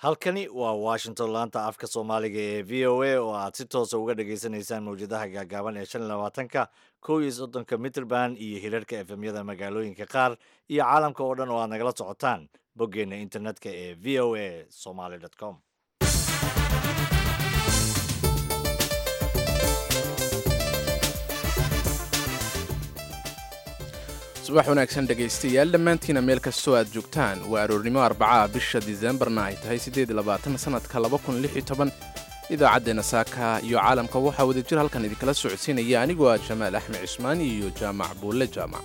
halkani waa washington laanta afka soomaaliga ee v o a oo aad si toosa uga dhagaysanaysaan mawjadaha gaagaaban ee shan iyo labaatanka kow iyo soddonka mitrband iyo hirarka efemyada magaalooyinka qaar iyo caalamka oo dhan oo aad nagala socotaan boggeenna internetka ee v o a somaly com subax wanaagsan dhegaystayaal dhammaantiina meel kastoo aad joogtaan waa aroornimo arbacaha bisha diseembarna ay tahay sannadka idaacaddeena saaka iyo caalamka waxaa wadajir halkan idinkala socodsiinaya anigoo ah jamaal axmed cismaan iyo jaamac buulle jaamac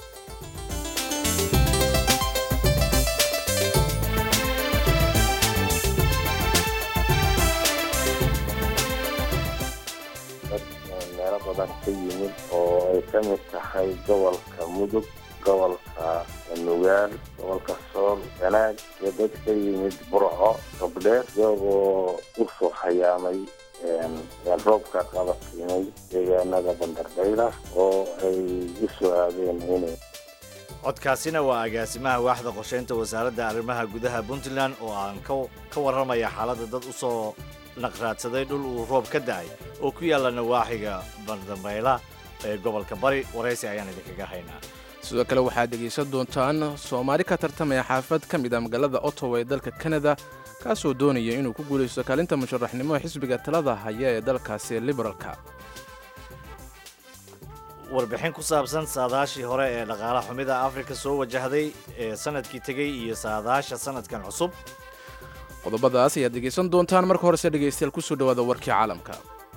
meelo badan ka yimid oo ay ka mid tahay gobolka mudug gobolka nugaal gobolka sool ganaag iyo dad ka yimid burco gabdheer iyagoo u soo hayaamay roobka qabatimay deegaanada bandardayla oo ay u soo aadeen inay codkaasina waa agaasimaha waaxda qorshaynta wasaaradda arrimaha gudaha puntland oo aan ka warramaya xaaladda dad u soo naqraadsaday dhul uu roob ka da'ay oo ku yaalla nawaaxiga bandambayla ee gobolka bari waraysi ayaan idinkaga haynaa sidoo kale waxaad dhegaysan doontaan soomaali ka tartamaya xaafad ka mid ah magaalada ottawa ee dalka kanada kaasoo doonaya inuu ku guulaysto kaalinta musharaxnimo xisbiga talada haya ee dalkaasi liberalka warbixin ku saabsan saadaashii hore ee dhaqaala xumida afrika soo wajahday ee sanadkii tegey iyo saadaasha sanadkan cusub qodobadaas ayaad dhegaysan doontaan marka horese dhegaystayaal kusoo dhawaada warkii caalamka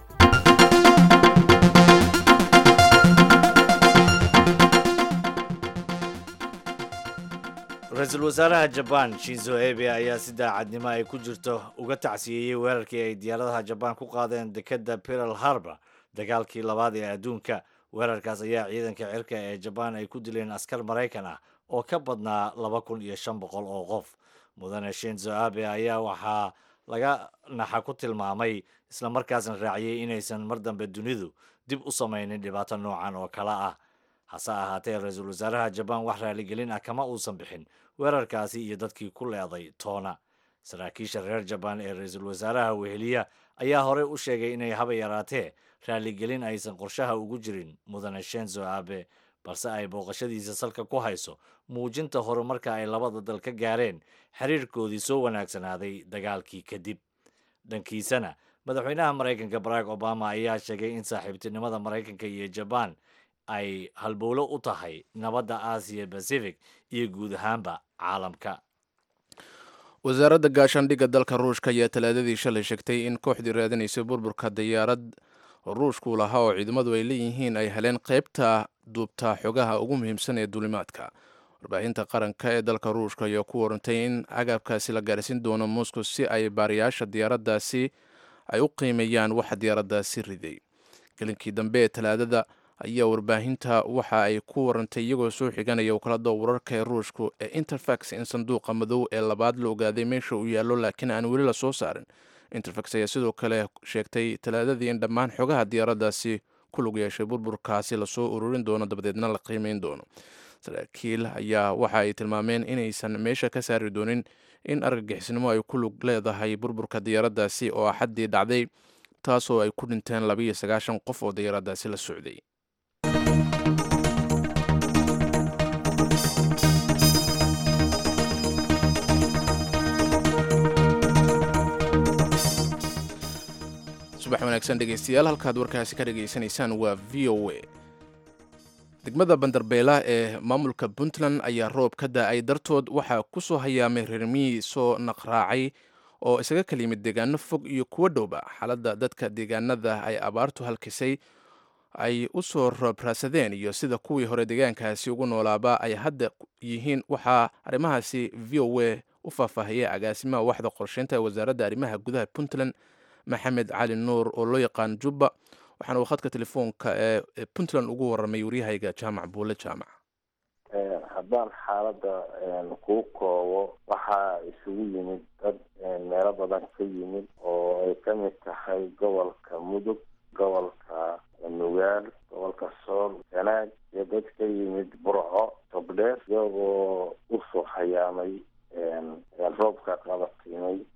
ra-iisul wasaaraha jabaan shinzo ebe ayaa si daacadnimo ay ku jirto uga tacsiyeeyey weerarkii ay diyaaradaha jabaan ku qaadeen dekedda pearl harbor dagaalkii labaad ee adduunka weerarkaas ayaa ciidanka cirka ee jabaan ay ku dileen askar maraykan ah oo ka badnaa laba kun iyo shan boqol oo qof mudane shinzo abe ayaa waxaa laga naxa ku tilmaamay islamarkaasna raaciyey inaysan mar dambe dunidu dib u samaynin dhibaato noocan oo kale ah hase ahaatee ra-iisul wasaaraha jabaan wax raaligelin ah kama uusan bixin weerarkaasi iyo dadkii ku leeday toona saraakiisha reer jabaan ee ra-iisul wasaaraha weheliya ayaa horey u sheegay inay haba yaraatee raaligelin aysan qorshaha ugu jirin mudane shenzo abe balse ay booqashadiisa salka ku hayso muujinta horumarka ay labada dal ka gaareen xiriirkoodii soo wanaagsanaaday dagaalkii kadib dhankiisana madaxweynaha maraykanka barack obama ayaa sheegay in saaxiibtinimada maraykanka iyo jabaan ay halbowlo u tahay nabadda aasiya bacific iyo guud ahaanba caalamka wasaaradda gaashaandhigga dalka ruushka ayaa talaadadii shalay sheegtay in kooxdii raadinaysay burburka diyaarad ruushku lahaa oo ciidamadu ay leeyihiin ay heleen qaybta duubta xogaha ugu muhiimsan ee duulimaadka warbaahinta qaranka ee dalka ruushka ayaa ku warantay in agabkaasi la gaarsiin doono moscow si ay baariyaasha diyaaraddaasi ay u qiimeeyaan waxa diyaaraddaasi riday gelinkii dambe ee talaadada ayaa warbaahinta waxa ay ku warantay iyagoo soo xiganaya wakaalada wararka ee ruushku ee interfax in sanduuqa madow ee labaad la ogaaday meesha uu yaallo laakiin aan weli la soo saarin interfax ayaa sidoo kale sheegtay talaadadii in dhammaan xogaha diyaaraddaasi ku lug yeeshay burburkaasi lasoo ururin doono dabadeedna la qiimeyn doono saraakiil ayaa waxa ay tilmaameen inaysan meesha ka saari doonin in argagixisnimo ay ku lug leedahay burburka diyaaraddaasi oo axaddii dhacday taasoo ay ku dhinteen labiiyo sagaashan qof oo diyaaraddaasi la socday subax wanaagsan dhegaystayaal halkaad warkaasi ka dhegaysanaysaan waa v o a degmada bandarbeela ee maamulka puntland ayaa roob ka da-ay dartood waxaa ku soo hayaamay reermiyii soo naqraacay oo isaga kala yimid deegaano fog iyo kuwo dhowba xaaladda dadka deegaanada ay abaartu halkisay ay u soo roobraasadeen iyo sida kuwii hore deegaankaasi ugu noolaaba ay hadda yihiin waxaa arrimahaasi v o a u faahfaahiyay agaasimaha waxda qorsheynta ee wasaaradda arrimaha gudaha puntland maxamed cali nuur oo loo yaqaan jubba waxaana uu khadka telefoonka ee puntland ugu warramay waryahayga jaamac buule jaamac haddaan xaaladda kuu koobo waxaa isugu yimid dad meelo badan ka yimid oo ay ka mid tahay gobolka mudug gobolka nugaal gobolka sool ganaag iyo dad ka yimid burco gabdheer iyagoo u soo hayaamay roobka qabatimay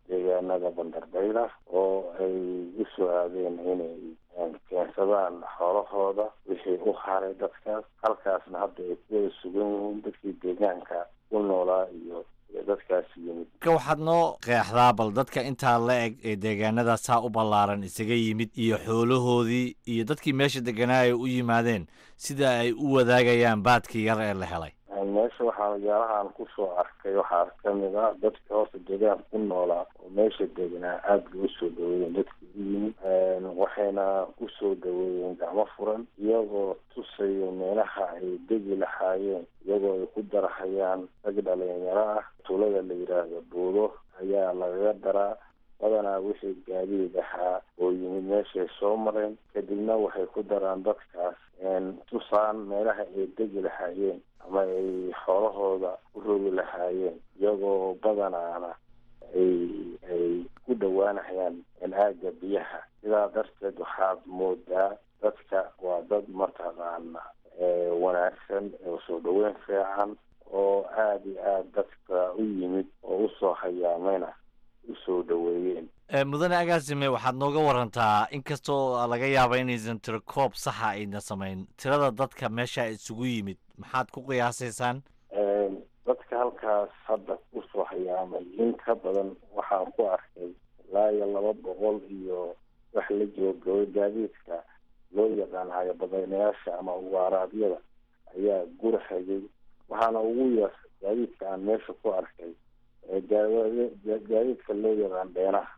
deegaanada bandardayla oo ay u soo aadeen inay keensadaan xoolahooda wixii u haray dadkaas halkaasna hadda ay ku wada sugan yihiin dadkii deegaanka ku noolaa iyo dadkaas yimid ka waxaad noo qeexdaa bal dadka intaa la eg ee deegaanada saa u ballaaran isaga yimid iyo xoolahoodii iyo dadkii meesha deganaa ay u yimaadeen sida ay u wadaagayaan baadkii yar ee la helay meesha waxaa magaalahaan kusoo arkay waxaa kamid ah dadka horta deegaanka ku noolaa oo meesha deganaa aada bay usoo dhaweeyeen dadka u yimid waxayna usoo dhaweeyeen gacmo furan iyagoo tusayo meelaha ay degi lahaayeen iyagoo ay ku darahayaan rag dhalinyaro ah tuulada la yidhaahdo buudo ayaa lagaga daraa badanaa wixii gaadiid ahaa oo yimid meeshay soo mareen kadibna waxay ku daraan dadkaas tusaan meelaha ay degi lahaayeen ama ay xoolahooda u rogi lahaayeen iyagoo badanaana ay ay ku dhowaanayaan aaga biyaha sidaa darteed waxaad moodaa dadka waa dad mataqaana wanaagsan oo soo dhaweyn fiican oo aada iyo aada dadka u yimid oo usoo hayaamayna usoo dhaweeyeen mudane agaasime waxaad nooga warantaa inkastoo laga yaaba inaysan tiro koob saxa ayna samayn tirada dadka meesha isugu yimid maxaad ku qiyaasaysaan dadka halkaas hadda usoo hayaamay in ka badan waxaan ku arkay ilaa iyo laba boqol iyo wax la joogabay gaadiidka loo yaqaan hayabadaynayaasha ama ugaaraadyada ayaa gurahayay waxaana ugu yar gaadiidka aan meesha ku arkay gaadiidka loo yaqaan dheenaha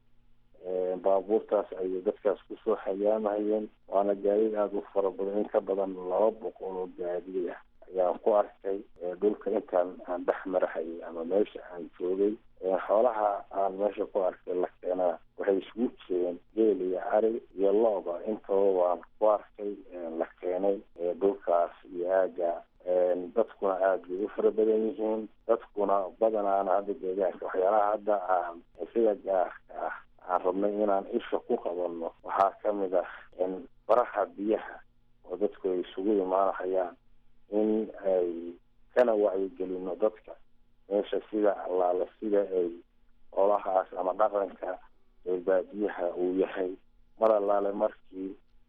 baabuurtaas ayay dadkaas kusoo hayaamayeen waana gaadiid aada u fara badan in ka badan laba boqol oo gaadiid ah ayaan ku arkay dhulka intaan aan dhex marahayay ama meesha aan joogay xoolaha aan meesha ku arkay la keenaa waxay isugu jireen geel iyo ari iyo looba intaba waan ku arkay la keenay dhulkaas iyo aaga dadkuna aada bay u fara badan yihiin dadkuna badanaana hadda deegaanka waxyaalaha hadda aan sida gaarka ah aan rabnay inaan isha ku qabanno waxaa kamid ah baraha biyaha oo dadku ay isugu imaanahayaan in ay kana wacyigelino dadka meesha sida allaale sida ay olahaas ama dhaqanka baadiyaha uu yahay mar allaale markii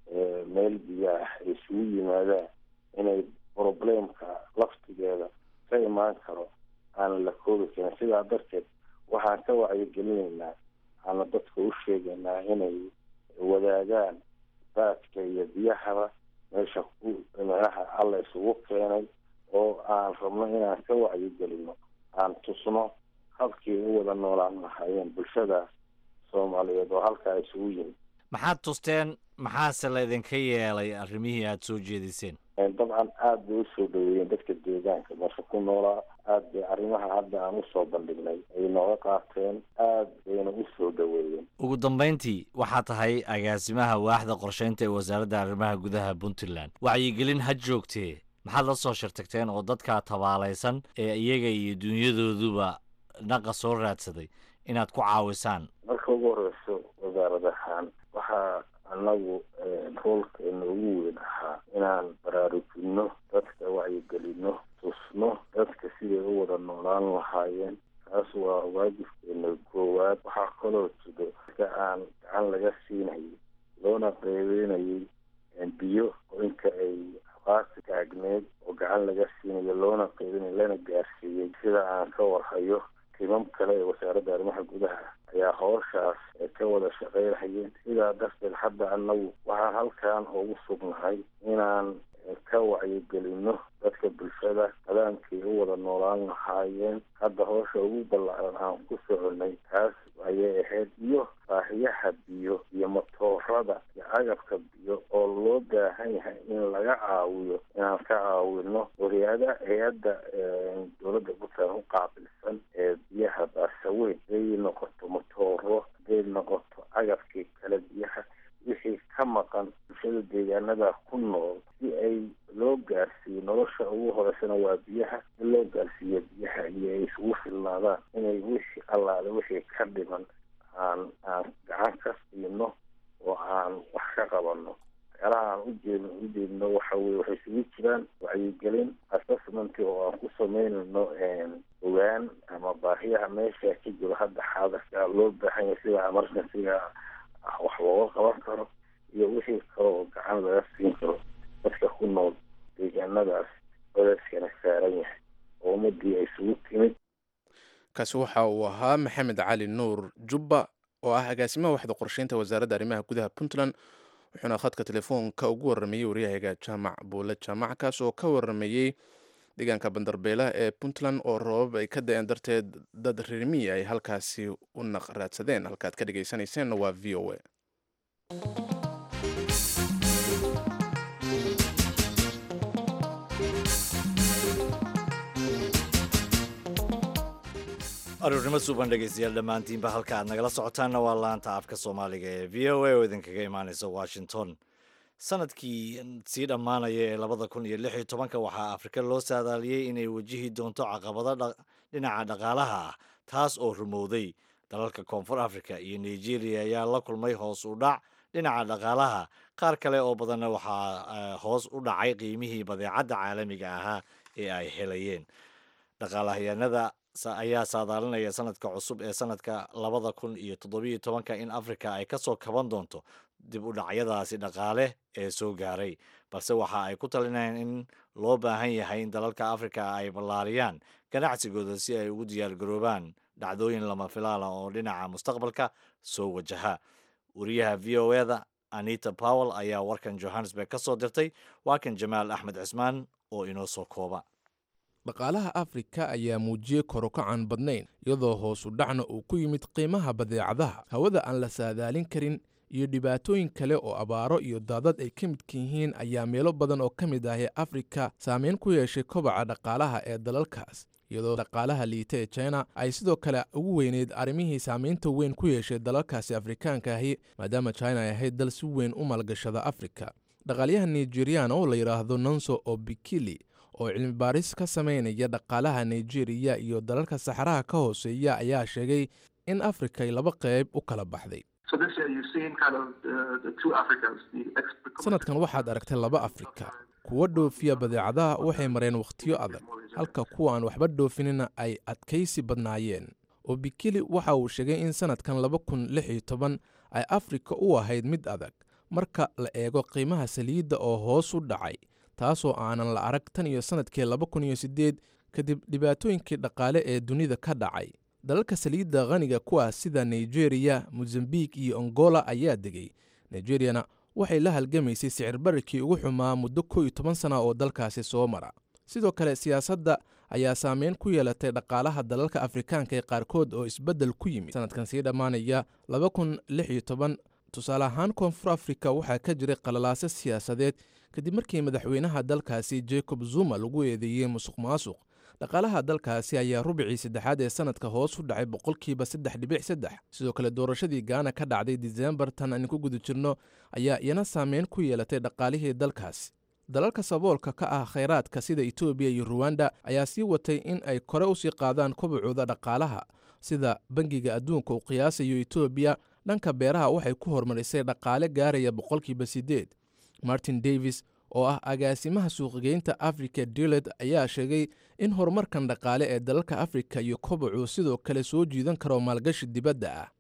meel biyaah ay isugu yimaadaan inay problemka laftigeeda ka imaan karo aan la koobi karin sidaa darteed waxaan ka wacyigelinaynaa ama dadka u sheegaynaa inay wadaagaan baadka iyo biyahaba meesha ku meelaha alla isugu keenay oo aan rabno inaan ka wacyigelino aan tusno habkii u wada noolaan lahaayeen bulshadaas soomaaliyeed oo halkaa isugu yimid maxaad tusteen maxaase laydinka yeelay arrimihii aada soo jeediseen dabcan aada bay usoo dhaweeyeen dadka deegaanka meesha ku noolaa aada bay arrimaha hadda aan usoo bandhignay ay nooga qaateen aada bayna usoo dhaweeyeen ugu dambayntii waxaa tahay agaasimaha waaxda qorsheynta ee wasaaradda arrimaha gudaha puntland wacyigelin ha joogtee maxaad la soo shirtagteen oo dadkaa tabaalaysan ee iyaga iyo dunyadooduba naqa soo raadsaday inaad ku caawisaan marka ugu horeyso wasaarad ahaan waxaa anagu roolkeena ugu weyn ahaa inaan baraarujino dadka wacyigelino tusno dadka siday u wada noolaan lahaayeen taas waa waajibkeena koowaad waxaa kaloo jiro dadka aan gacan laga siinayay loona qeybeynayay biyo oo inka ay abaarta taagneed oo gacan laga siinayo loona qeybinay lana gaarsiiyey sida aan ka warhayo timam kale ee wasaaradda arrimaha gudaha ayaa howshaas ka wada shaqeynayeen sidaa darteed hadda anagu waxaan halkan ugu sugnahay inaan ka wacyigelino dadka bulshada nadaamkii u wada noolaan lahaayeen hadda howsha ugu ballaaran aan ku soconay taas ayay ahayd iyo baahiyaha biyo iyo matoorada iyo agabka biyo oo loo baahan yahay in laga caawiyo inaan ka caawino oo hay-ada hay-adda dowladda puntland u qaabilsan ee biyaha baasaweyn haday noqoto matooro haday noqoto agabkii kale biyaha wixii ka maqan bulshada deegaanada ku nool si ay loo gaarsiiyo nolosha ugu horeysana waa biyaha in loo gaarsiiyo biyaha iyo ay isugu filnaadaan inay wixii allaale wixii ka dhiman aan aan gacan ka siino oo aan wax ka qabano waxyaalaha aan ujeedno ujeedno waxa weye waxay isugu jiraan wacyigelin assessment maalgashi oo aan ku sameynayno ogaan ama baahiyaha meesha ka jiro hadda xaadarka loo baahan yahay sida emergencyga wax looga qaban karo iyo wixii kale oo gacan laga siin karo dadka ku nool deegaanadaas codadkana saaran yahay oo ummadii ay isugu timid kaasi waxa uu ahaa maxamed cali nuur jubba oo ah agaasimaha waxda qorsheynta wasaaradda arrimaha gudaha puntland wuxuuna khadka telefoonka ugu waramayey waryahaga jaamac buule jaamac kaas oo ka waramayey deegaanka bandarbeela ee puntland oo roobab ay ka da-een darteed dad reermiyi ay halkaasi u naq raadsadeen halkaad ka dhegaysanayseena waa v o a aruurnimo suuban dhegeystayaal dhammaantiinba halka aad nagala socotaanna waa laanta afka soomaaliga ee v o a oo idinkaga imaaneysa washington sanadkii sii dhammaanaya ee labada kun iyo lix iyo tobanka waxaa afrika loo saadaaliyey inay wajihi doonto caqabado dhinaca dhaqaalaha ah taas oo rumowday dalalka koonfur africa iyo nigeria ayaa la kulmay hoos u dhac dhinaca dhaqaalaha qaar kale oo badanna waxaa hoos u dhacay qiimihii badeecadda caalamiga ahaa ee ay helayeen dhaqaalahayaanada ayaa saadaalinaya sanadka cusub ee sanadka labada kun iyo toddobiyo tobanka in afrika ay kasoo kaban doonto dib u dhacyadaasi dhaqaale ee soo gaaray balse waxa ay ku talinayaan in loo baahan yahay in dalalka afrika ay ballaariyaan ganacsigooda si ay ugu diyaargaroobaan dhacdooyin lama filaala oo dhinaca mustaqbalka soo wajaha wariyaha v o eda anita powell ayaa warkan johannesburg ka soo dirtay waa kan jamaal axmed cismaan oo inoo soo kooba dhaqaalaha afrika ayaa muujiyey korokacan badnayn iyadoo hoosu dhacna uu ku yimid qiimaha badeecadaha hawada aan la saadaalin karin iyo dhibaatooyin kale oo abaaro iyo daadad ay ka midka yihiin ayaa meelo badan oo ka mid ah ee afrika saameyn ku yeeshay kobaca dhaqaalaha ee dalalkaas iyadoo dhaqaalaha liita ee china ay sidoo kale ugu weyneyd arrimihii saamaynta weyn ku yeeshay dalalkaasi afrikaanka ahi maadaama china ay ahayd dal si weyn u maalgashada afrika dhaqaalyaha nigerian oo la yidhaahdo nonso obikili oo cilmi baaris ka samaynaya dhaqaalaha nigeriya iyo dalalka saxaraha ka hooseeya ayaa sheegay in afrika ay laba qayb u kala baxday sanadkan waxaad aragtay laba afrika kuwa dhoofiya badeecadaha waxay mareen wakhtiyo adag halka kuwa aan waxba dhoofinina ay adkaysi badnaayeen obikili waxa uu sheegay in sanadkan laba kun lix iyo toban ay afrika u ahayd mid adag marka la eego qiimaha saliidda oo hoos u dhacay taasoo aanan la arag tan iyo sannadkii laba kun iyo siddeed kadib dhibaatooyinkii dhaqaale ee dunida ka dhacay dalalka saliidda khaniga kuwa sida nigeriya mosambik iyo angola ayaa degay nigeriyana waxay la halgamaysay sicir bararkii ugu xumaa muddo kow iyo toban sana oo dalkaasi soo mara sidoo kale siyaasadda ayaa saameyn ku yeelatay dhaqaalaha dalalka afrikaanka ee qaarkood oo isbeddel ku yimid sanadkan sii dhammaanaya laba kun lix iyo toban tusaale ahaan koonfur afrika waxaa ka jiray qalalaase siyaasadeed kadib markii madaxweynaha dalkaasi jacob zuma lagu eedeeyey musuq maasuq dhaqaalaha dalkaasi ayaa rubicii saddexaad ee sanadka hoos u dhacay boqolkiiba saddex dhibic saddex sidoo kale doorashadii gaana ka dhacday disembar tan aan ku guda jirno ayaa iyana saameyn ku yeelatay dhaqaalihii dalkaasi dalalka saboolka ka ah khayraadka sida etoobiya iyo ruwanda ayaa sii watay in ay kore usii qaadaan kobacooda dhaqaalaha sida bangiga adduunka uu qiyaasayo etoobiya dhanka beeraha waxay ku horumarisay dhaqaale gaaraya boqolkiiba siddeed martin davis oo ah agaasimaha suuqgeynta africa diled ayaa sheegay in horumarkan dhaqaale ee dalalka afrika iyo kobacu sidoo kale soo jiidan karo maalgashi dibadda ah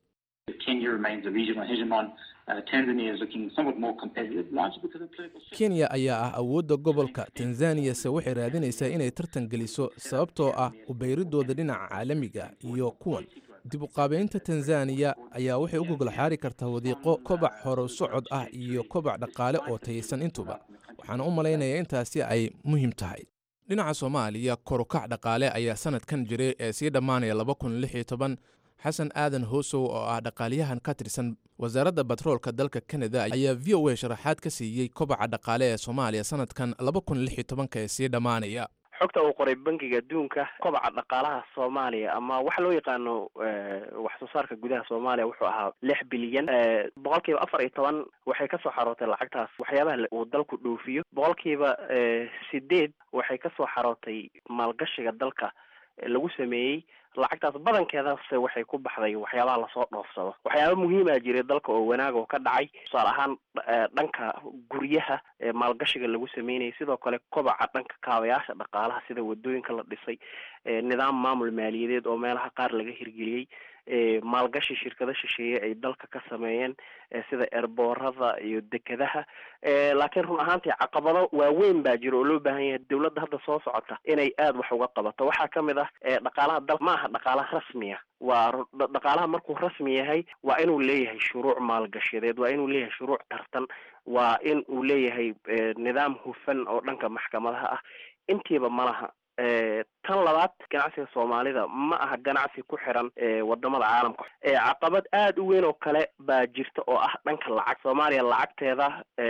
kenya ayaa ah awoodda gobolka tanzaniyase waxay raadinaysaa inay tartan geliso sababtoo ah ubayridooda dhinaca caalamiga iyo kuwan dib uqaabeynta tanzaniya ayaa waxay u gogol xaari kartaa wadiiqo kobac horo socod ah iyo kobac dhaqaale oo taysan intuba waxaana u malaynayaa intaasi ay muhiim tahay dhinaca soomaaliya korukac dhaqaale ayaa sanadkan jiray ee sii dhammaanaya laba kun lix iyo toban xasan aadan hoosow oo ah dhaqaaliyahan ka tirsan wasaaradda batroolka dalka kanada ayaa v o a sharaxaad ka siiyey kobaca dhaqaale ee soomaaliya sanadkan laba kun lix iyo tobanka ee sii dhammaanaya xogta uu qoray bangiga adduunka kobaca dhaqaalaha soomaaliya ama waxa loo yaqaano wax soo saarka gudaha soomaaliya wuxuu ahaa lix bilyan boqolkiiba afar iyo toban waxay kasoo xarootay lacagtaas waxyaabaha uu dalku dhoofiyo boqolkiiba sideed waxay kasoo xarootay maalgashiga dalka lagu sameeyey lacagtaas badankeedase waxay ku baxday waxyaabaha lasoo dhoofsado waxyaaba muhiimaa jiray dalka oo wanaag oo ka dhacay tusaale ahaan dhanka guryaha maalgashiga lagu sameynayay sidoo kale kobaca dhanka kaabayaasha dhaqaalaha sida wadooyinka la dhisay nidaam maamul maaliyadeed oo meelaha qaar laga hirgeliyey maalgashi shirkado shisheeye ay dalka ka sameeyeen sida erboorada iyo dekedaha laakiin run ahaantii caqabado waaweyn baa jira oo loo baahan yahay dawladda hadda soo socota inay aada wax uga qabato waxaa kamid ah dhaqaalaha dal ma aha dhaqaalaha rasmiya waa dhaqaalaha markuu rasmi yahay waa inuu leeyahay shuruuc maalgashadeed waa inuu leeyahay shuruuc tartan waa in uu leeyahay nidaam hufan oo dhanka maxkamadaha ah intiiba malaha tan labaad ganacsiga soomaalida ma aha ganacsi ku xiran wadamada caalamka caqabad aada u weyn oo kale baa jirta oo ah dhanka lacag soomaaliya lacagteeda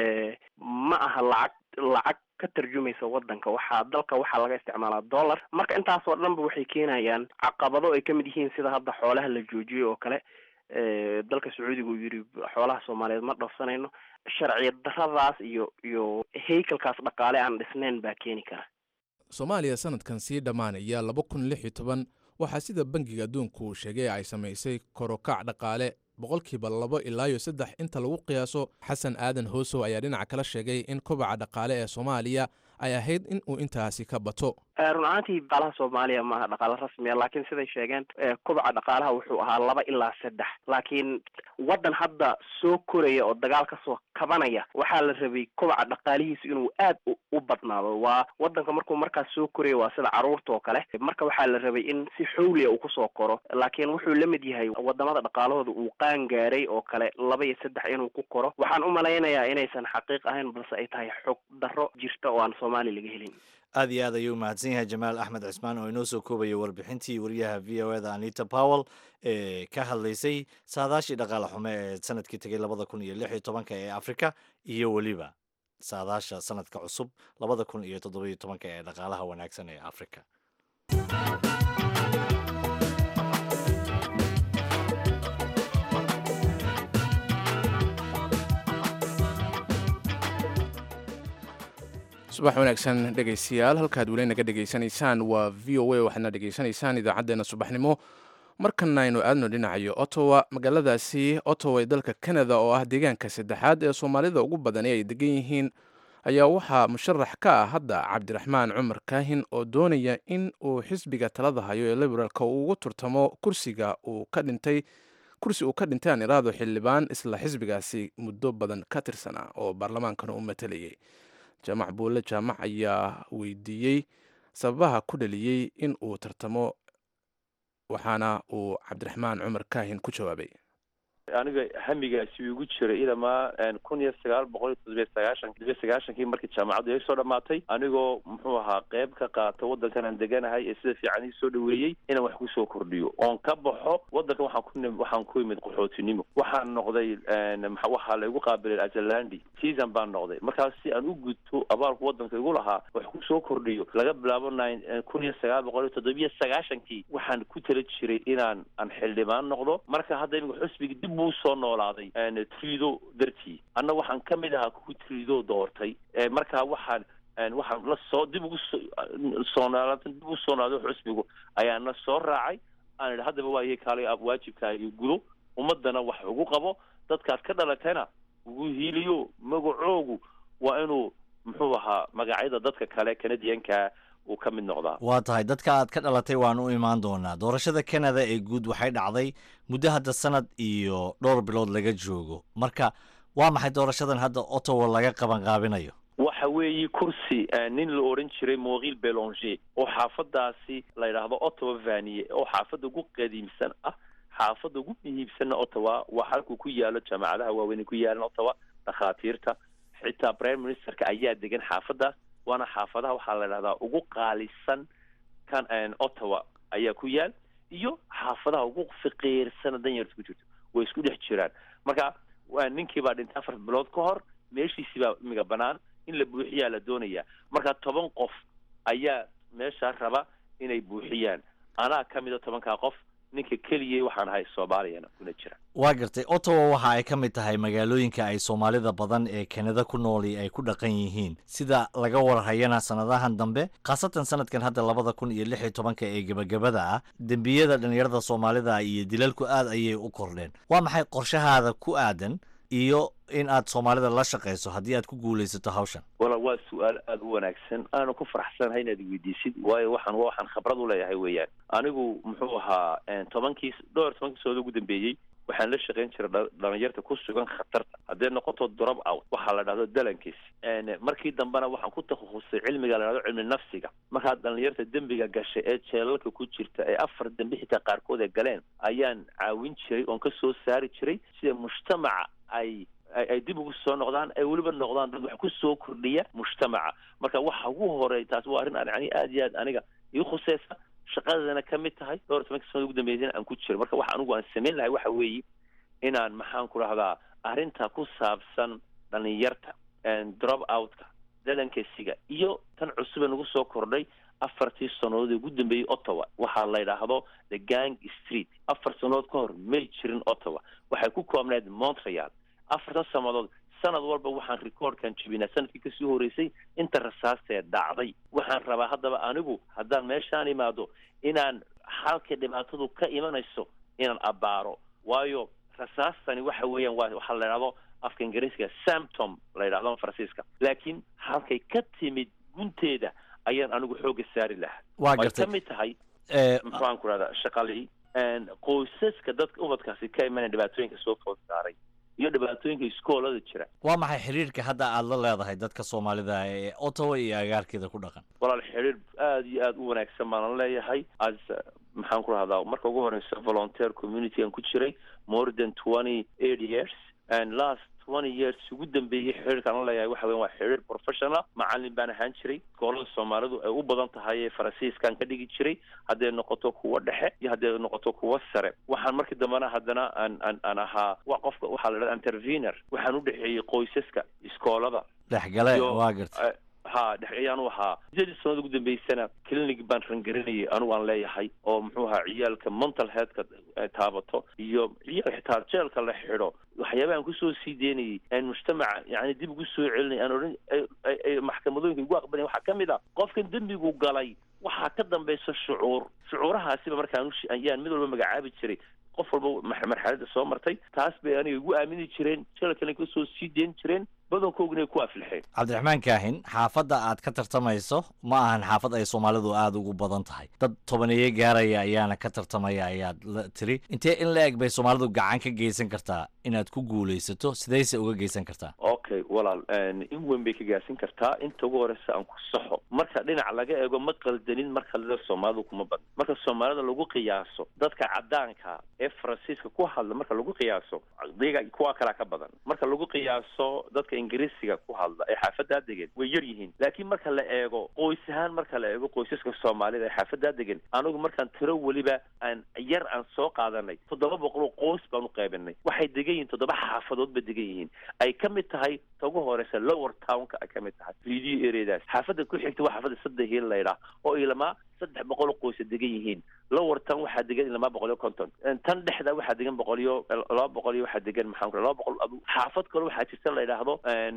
ma aha lacag lacag ka tarjumaysa wadanka waxaa dalka waxaa laga isticmaalaa dollar marka intaasoo dhanba waxay keenayaan caqabado ay kamid yihiin sida hadda xoolaha la joojiyey oo kale dalka sacuudiga uu yidhi xoolaha soomaaliyeed ma dhoofsanayno sharci daradaas iyo iyo haykalkaas dhaqaale aan dhisnayn baa keeni kara soomaaliya sanadkan sii dhammaanaya laba kun lix iyo toban waxaa sida bangiga adduunku uu sheegay ay samaysay korokac dhaqaale boqolkiiba labo ilaa iyo saddex inta lagu qiyaaso xasan aadan hoosow ayaa dhinaca kala sheegay in kobaca dhaqaale ee soomaaliya ay ahayd in uu intaasi ka bato run ahaantii dhaqaalaha soomaaliya maaha dhaqaalo rasmiya laakiin siday sheegeen kobaca dhaqaalaha wuxuu ahaa laba ilaa saddex laakiin waddan hadda soo koraya oo dagaal kasoo kabanaya waxaa la rabay kobaca dhaqaalihiisu inuu aad u badnaado waa wadanka markuu markaas soo koraya waa sida caruurta oo kale marka waxaa la rabay in si xawliya uu kusoo koro laakiin wuxuu la mid yahay wadamada dhaqaalahooda uu qaan gaaray oo kale laba iyo saddex inuu ku koro waxaan u malaynayaa inaysan xaqiiq ahayn balse ay tahay xog darro jirta oo aan soomaaliya laga helin aad iyo aad ayuu umahadsan yahay jamaal axmed cismaan oo inoo soo koobaya warbixintii wariyaha v o eda anita powell ee ka hadlaysay saadaashii dhaqaale xume ee sanadkii tegay labada kun iyo lix iyo tobanka ee afrika iyo weliba saadaasha sanadka cusub labada kun iyo toddobiyo tobanka ee dhaqaalaha wanaagsan ee afrika subax wanaagsan dhegaystayaal halkaad weli naga dhegaysanaysaan waa v o a waxaadna dhegaysanaysaan idaacaddeena subaxnimo markana aynu aadno dhinacayo ottawa magaaladaasi ottawa ee dalka canada oo ah deegaanka saddexaad ee soomaalida ugu badani ay degan yihiin ayaa waxaa musharax ka ah hadda cabdiraxmaan cumar kaahin oo doonaya in uu xisbiga talada hayo ee liberaalka uu ugu turtamo kursiga uu ka dhintay kursi uu ka dhintay aan iraado xildhibaan isla xisbigaasi muddo badan ka tirsanaa oo baarlamaankana u matalayay jaamac buulle jaamac ayaa weydiiyey sababaha ku dhaliyey in uu tartamo waxaana uu cabdiraxmaan cumar kaahin ku jawaabay aniga hamigaasi igu jiray ilamaa kun iyo sagaal boqol iyo toddobiyo sagaashan toddobiyo sagaashankii markii jaamacaddu ay soo dhamaatay anigoo muxuu ahaa qeyb ka qaata waddankan aan deganahay ee sida fiican ii soo dhaweeyey inaan wax kusoo kordhiyo oon ka baxo waddankan waxaan ku waxaan ku imid qaxootinimo waxaan noqday waxaa laygu qaabilay azalandi season baan noqday markaas si aan u gudto abaalku waddanka igu lahaa wax kusoo kordhiyo laga bilaabo nine kun iyo sagaal boqol iyo toddobiyo sagaashankii waxaan ku tala jiray inaan aan xildhibaan noqdo marka hadda imika xusbiga dib buu soo noolaaday trido dartii anna waxaan ka mid ahaa kuwii trido doortay marka waxaan waxaan la soo dib ugu soo noolaata dib ugu soo noolaaday xusbigu ayaana soo raacay aan idhi haddaba waa iy kaalay waajibkaaga gudo ummadana wax ugu qabo dadkaad ka dhalatayna ugu hiiliyo magacoogu waa inuu muxuu ahaa magacyada dadka kale kanadiyanka uu ka mid noqdaa waa tahay dadka aad ka dhalatay waan u imaan doonaa doorashada canada ee guud waxay dhacday muddo hadda sanad iyo dhowr bilood laga joogo marka waa maxay doorashadan hadda ottawa laga qaban qaabinayo waxa weeye kursi nin la odhan jiray moqil belonger oo xaafadaasi la yidhaahdo ottawa vaniye oo xaafadda ugu qadiimsan ah xaafadda ugu muhiimsanna ottawa waa halkuu ku yaalo jaamacadaha waaweyn ku yaalan ottawa dhakhaatiirta xitaa prime ministerka ayaa degan xaafadaas waana xaafadaha waxaa la idhahdaa ugu qaalisan kan ottawa ayaa ku yaal iyo xaafadaha ugu fiqiirsana danyarta ku jirto way isku dhex jiraan marka ninkii baa dhintay afar bilood ka hor meeshiisii baa imiga banaan in la buuxiyaa la doonaya marka toban qof ayaa meeshaa raba inay buuxiyaan anaa ka mida tobankaa qof ninka keliya waxaan ahay soomaaliyana kuna jira waa gartay ottawa waxa ay ka mid tahay magaalooyinka ay soomaalida badan ee kanada ku nooli ay ku dhaqan yihiin sida laga warhayana sanadahan dambe khaasatan sanadkan hadda labada kun iyo lix iyo tobanka ee gebagabada ah dembiyada dhalinyarada soomaalida iyo dilalku aad ayay u kordheen waa maxay qorshahaada ku aadan iyo in aad soomaalida la shaqayso haddii aad ku guulaysato hawshan wala waa su-aal aada u wanaagsan aanu ku faraxsanahay inaad weydiisid waayo waxaan waa waxaan khabrad u leeyahay weeyaan anigu muxuu ahaa tobankii dhowr tobankii sooda ugu dambeeyey waxaan la shaqayn jiray dhalinyarta ku sugan khatarta hadday noqoto drop out waxaa la dhahdo dalankiis markii dambena waxaan ku takhasusay cilmiga la dhahdo cilmi nafsiga markaa dhalinyarta dembiga gashay ee jeelalka ku jirta ee afar dembi xitaa qaarkood ay galeen ayaan caawin jiray oon ka soo saari jiray sida mujtamaca ay ay dib ugu soo noqdaan ay weliba noqdaan dad wax ku soo kordhiya mujtamaca marka waxa ugu horey taas waa arrin yani aad iyo aad aniga ii khuseysa shaqadana ka mid tahay dhowr tobanka sanad ugu dambeysana aan ku jiro marka waxa anigu aan samayn lahay waxa weeye inaan maxaan ku dhahdaa arrinta ku saabsan dhalinyarta drop outka dalankesiga iyo tan cusube nagu soo kordhay afartii sannadood ee ugu dambeeyey ottawa waxaa la yidhaahdo the gang street afar sannadood ka hor may jirin ottawa waxay ku koobnayd montreal afartan sannadood sanad walba waxaan recordkan jebinaa sanadkii kasii horeysay inta rasaastee dhacday waxaan rabaa haddaba anigu haddaan meeshaan imaado inaan halka dhibaatadu ka imanayso inaan abbaaro waayo rasaastani waxa weeyaan waa waxaa la yidhahdo afka ingiriiska samptom la yidhahdo faransiiska laakiin halkay ka timid gunteeda ayaan anigu xooga saari lahaa waa way gartay ka mid tahay maxaan ku rahdaa shaqalii qoysaska dadka ubadkaasi ka imanaya dhibaatooyinka soo food saaray iyo dhibaatooyinka iskoolada jira waa maxay xiriirka hadda aad la leedahay dadka soomaalida ee ottawa iyo agaarkeeda ku dhaqan walaal xiriir aada iyo aada u wanaagsan baanan leeyahay as maxaan ku rahdaa marka ugu horeysa volunteer community aan ku jiray more than twenty eight years and last twenty years ugu dambeeyey xiriirkaan la leeyahay waxa weyan waa xiriir professional macalin baan ahaan jiray iskoolada soomaalidu ay u badan tahay ee faransiiskaan ka dhigi jiray hadday noqoto kuwa dhexe iyo hadday noqoto kuwa sare waxaan markii dambena haddana aan aan aan ahaa wa qofka waxaa la dhahda intervener waxaan u dhexeeyey qoysaska iskoolada dhexgale iyo- waa gartay ha dhex ayaan u ahaa sideedii sanad ugu dambeysana clinic baan rangarinayay anigu aan leeyahay oo muxuu ahaa ciyaalka mental healthka eh, taabato iyo ciyaal xitaa jeelka la xidho waxyaabaha aan kusoo sii deynayay aan mujtamaca yani dib ugu soo celinay aan odhan ay- ay- ay maxkamadooyinka igu aqbalaya waxaa ka mid a qofkan dembigu galay waxaa ka dambaysa shucuur shucuurahaasiba markaan ushi- ayaan mid walba magacaabi jiray qof walba mar- marxaladda soo martay taas bay aniga igu aamini jireen jeelkana kasoo sii deyn jireen badankooguna ay ku aflixeen cabdiraxmaan kaahin xaafadda aad ka tartamayso ma ahan xaafad ay soomaalidu aada ugu badan tahay dad tobaneeye gaaraya ayaana ka tartamaya ayaad la tiri intee in la eg bay soomaalidu gacan ka geysan kartaa inaad ku guulaysato sidayse uga geysan kartaa okay walaal in weyn bay ka gaarsin kartaa inta ugu horeysa aan ku saxo marka dhinac laga eego ma qaldanin marka la soomaalidu kuma badna marka soomaalida lagu qiyaaso dadka cadaanka ee faransiiska ku hadla marka lagu qiyaaso diga kuwa kalaa ka badan marka lagu qiyaaso dadka ingiriisiga ku hadla ee xaafadaa degan way yar yihiin laakiin marka la eego qoys ahaan marka la eego qoysaska soomaalida ee xaafadaa degan anigu markaan tiro weliba aan yar aan soo qaadanay toddoba boqol oo qoys baan u qaybinay waxay degan yihiin toddoba xaafadood ba degan yihiin ay ka mid tahay ta ugu horeysa lower townka ay ka mid tahay video areadaas xaafadda ku xigta waa xaafadda saddex hiil laydhaa oo ilamaa saddex boqol oo qoysa degan yihiin lower town waxaa degan ilamaa boqol iyo konton tan dhexda waxaa degan boqol iyo laba boqol iyo waxaa degan maxaan ku laba boqol adu xaafad kale waxaa jirta la yidhaahdo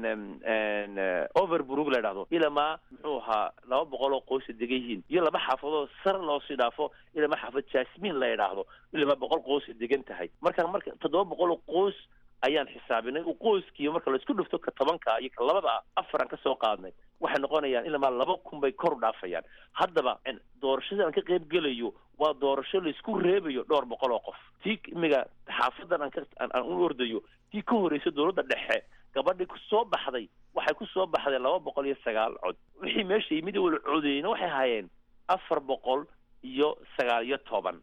overbrook la yidhahdo ilamaa muxuu ahaa laba boqol oo qoysa degan yihiin iyo laba xaafadood sar loo sii dhaafo ilamaa xaafad jasmin la yidhaahdo ilamaa boqol qoysa degan tahay marka marka toddoba boqol oo qoys ayaan xisaabinay u qoyskiiyo marka laisku dhufto ka tobanka iyo ka labada ah afar aan kasoo qaadnay waxay noqonayaan ilamaa laba kun bay kor u dhaafayaan haddaba doorashada aan ka qayb gelayo waa doorasho laisku reebayo dhowr boqol oo qof tii imiga xaafadan aan ka aan u ordayo tii ka horeysa dowladda dhexe gabadhii kusoo baxday waxay kusoo baxday laba boqol iyo sagaal cod wixii meesha yimid wala codeeyna waxay hayeen afar boqol iyo sagaal iyo toban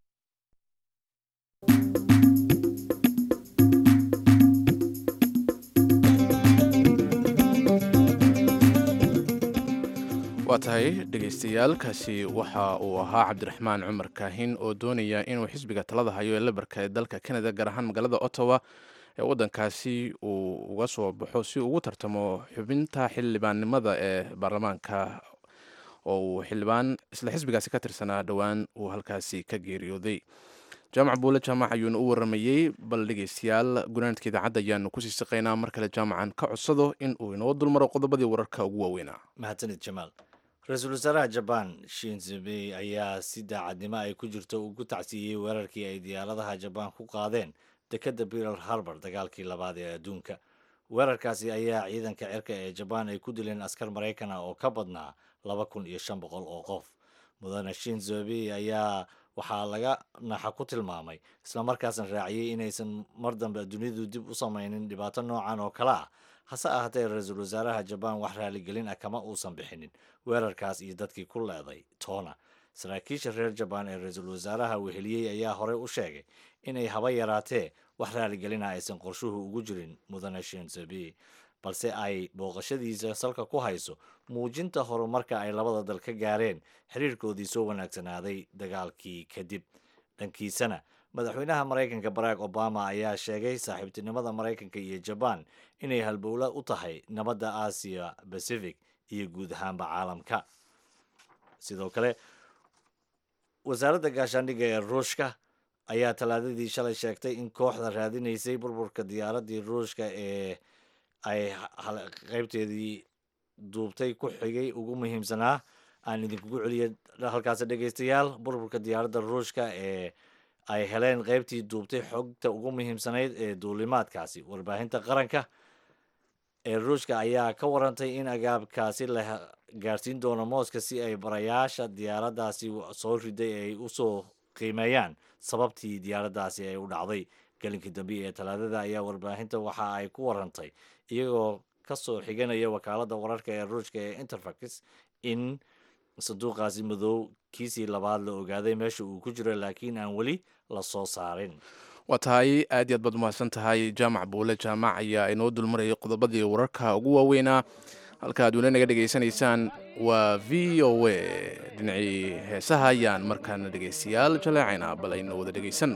waa tahay dhegaystayaal kaasi waxa uu ahaa cabdiraxmaan cumar kaahin oo doonaya inuu xisbiga talada hayo ee labarka ee dalka canada gaar ahaan magaalada ottawa ee waddankaasi uu uga soo baxo si uu ugu tartamo xubinta xildhibaannimada ee baarlamaanka oo uu xildhibaan isla xisbigaasi ka tirsanaa dhowaan uu halkaasi ka geeriyooday jaamac buule jaamac ayuuna u waramayey bal dhegeystayaal gunaanadka idaacadda ayaanu kusii saqaynaa mar kale jaamacan ka codsado in uu inoo dulmaro qodobadii wararka ugu waaweynaa mahadsanid jamaal ra-iisul wasaaraha jabaan shinzebe ayaa si daacadnimo ay ku jirto ugu tacsiiyey weerarkii ay diyaaradaha jabaan ku qaadeen dekedda pearl harbor dagaalkii labaad ee adduunka weerarkaasi ayaa ciidanka cirka ee jabaan ay ku dileen askar maraykana oo ka badnaa laba kun iyo shan boqol oo qof mudane shinzobe ayaa waxaa laga naxa ku tilmaamay islamarkaasna raaciyey inaysan mar dambe dunidu dib u samaynin dhibaato noocan oo kale ah hase ahaatee ra-iisul wasaaraha jabaan wax raaligelin ah kama uusan bixinin weerarkaas iyo dadkii ku leeday toona saraakiisha reer jabaan ee ra-iisul wasaaraha weheliyey ayaa horey u sheegay inay haba yaraatee wax raaligelina aysan qorshuhu ugu jirin mudane shinzobe balse ay booqashadiisa salka ku hayso muujinta horumarka ay labada dal ka gaareen xiriirkoodii soo wanaagsanaaday dagaalkii kadib dhankiisana madaxweynaha maraykanka barack obama ayaa sheegay saaxiibtinimada maraykanka iyo jabaan inay halbowla u tahay nabadda aasiya pacific iyo guud ahaanba caalamka sidoo kale wasaaradda gaashaandhigga ee ruushka ayaa talaadadii shalay sheegtay in kooxda raadinaysay burburka diyaaraddii ruushka ee ay qaybteedii duubtay ku xigay ugu muhiimsanaa aan idinkugu celiya halkaasi dhegeystayaal burburka diyaaradda ruushka ee ay heleen qaybtii duubtay xogta ugu muhiimsanayd ee duulimaadkaasi warbaahinta qaranka ee ruushka ayaa ka warantay in agaabkaasi la gaarsiin doono mooska si ay barayaasha diyaaraddaasi soo riday ay usoo qiimeeyaan sababtii diyaaraddaasi ay u dhacday gelinkii dambe ee talaadada ayaa warbaahinta waxa ay ku warantay iyagoo kasoo xiganaya wakaaladda wararka ee ruushka ee interfax in sanduuqaasi madow kiisii labaad la ogaaday meesha uu ku jiro laakiin aan weli la soo saarin waa tahay aad iyo aad baad umahadsan tahay jaamac buule jaamac ayaa inoo dulmarayay qodobadii wararka ugu waaweynaa halka aad weli naga dhegaysanaysaan waa v o a dhinacii heesaha ayaan markaana dhegaystayaal jaleecayna bal aynu wada dhegaysanno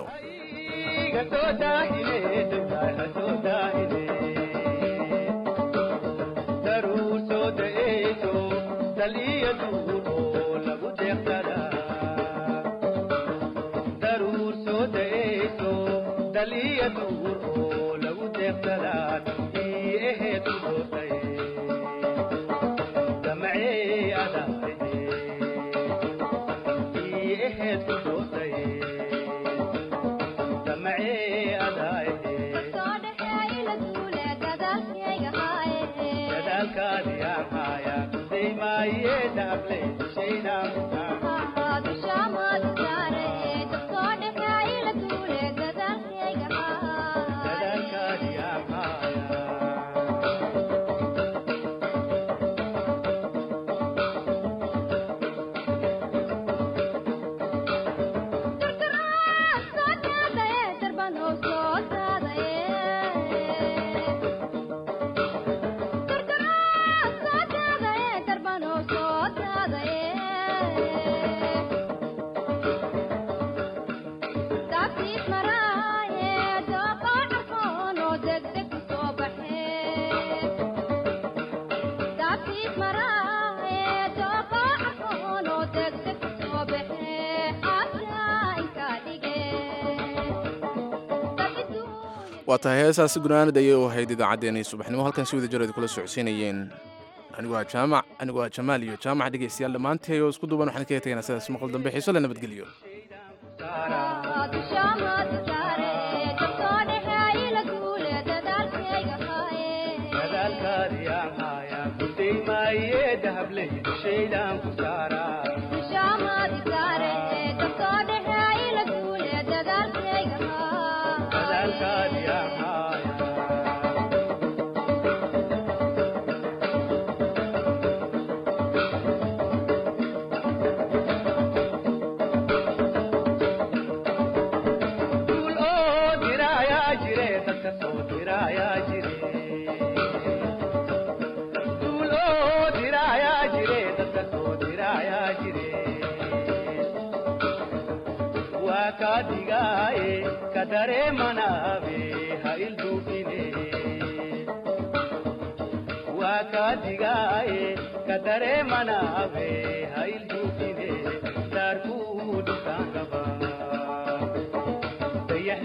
waa tahay heesaasi gunaanad ayay u ahayd idaacaddeenii subaxnimo halkan si wada jareed kula socodsiinayeen anigu waa jaamac anigu waa jamaal iyo jaamac dhegaystayaal dhammaantay oo isku duuban waxaan kaga tegaynaa sidaas maqal dambe xiiso le nabadgelyo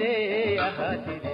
sidee ahaatide